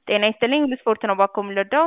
ጤና ይስጥልኝ ሁሉ ስፖርት ነው ባኮ የምንወደው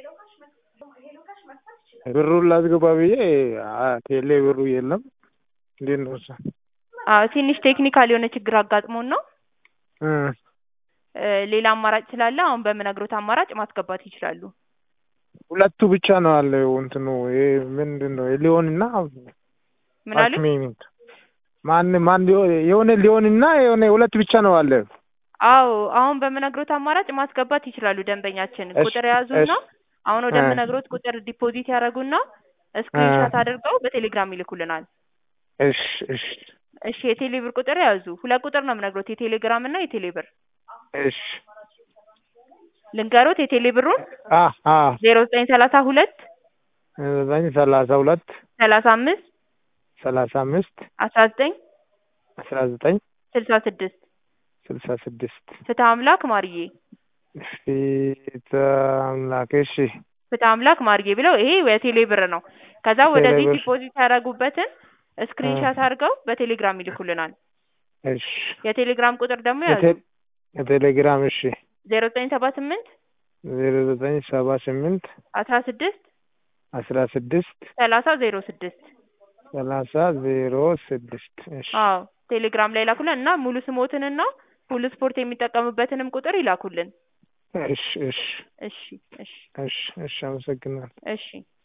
ብሩን ላስገባ ብዬ ቴሌ ብሩ የለም። እንዴት ነው እሱ? አዎ ትንሽ ቴክኒካል የሆነ ችግር አጋጥሞን ነው። እ ሌላ አማራጭ ስላለ አሁን በምነግሮት አማራጭ ማስገባት ይችላሉ። ሁለቱ ብቻ ነው አለው እንትኑ ይሄ ምንድን ነው ሊሆንና ምን አሉ? አክሜኒት ማን ማን የሆነ ሊሆንና የሆነ ሁለት ብቻ ነው አለ። አዎ አሁን በምነግሮት አማራጭ ማስገባት ይችላሉ። ደንበኛችን እሺ፣ ቁጥር የያዙና እሺ። አሁን እ ወደምነግሮት ቁጥር ዲፖዚት ያደርጉና ስክሪንሻት አድርገው በቴሌግራም ይልኩልናል። እሺ እሺ እሺ የቴሌ ብር ቁጥር ያዙ። ሁለት ቁጥር ነው የምነግሮት የቴሌግራም እና የቴሌ ብር እሺ ልንገሮት የቴሌ ብሩን አ አ ዜሮ ዘጠኝ ሰላሳ ሁለት ዘጠኝ ሰላሳ ሁለት ሰላሳ አምስት ሰላሳ አምስት አስራ ዘጠኝ አስራ ዘጠኝ ስልሳ ስድስት ስልሳ ስድስት ፍትህ አምላክ ማርዬ ፊት አምላክ እሺ ፍትህ አምላክ ማርዬ ብለው ይሄ የቴሌ ብር ነው። ከዛ ወደዚህ ቴሌብር ዲፖዚት ያደረጉበትን ስክሪንሻት አድርገው በቴሌግራም ይልኩልናል። እሺ የቴሌግራም ቁጥር ደግሞ ያዙ የቴ- የቴሌግራም እሺ ዜሮ ዘጠኝ ሰባ ስምንት ዜሮ ዘጠኝ ሰባ ስምንት አስራ ስድስት አስራ ስድስት ሰላሳ ዜሮ ስድስት ሰላሳ ዜሮ ስድስት እሺ አዎ ቴሌግራም ላይ ላኩልን እና ሙሉ ስሞትንና ሁሉ ስፖርት የሚጠቀሙበትንም ቁጥር ይላኩልን። እሺ እሺ እሺ እሺ እሺ እሺ አመሰግናለሁ። እሺ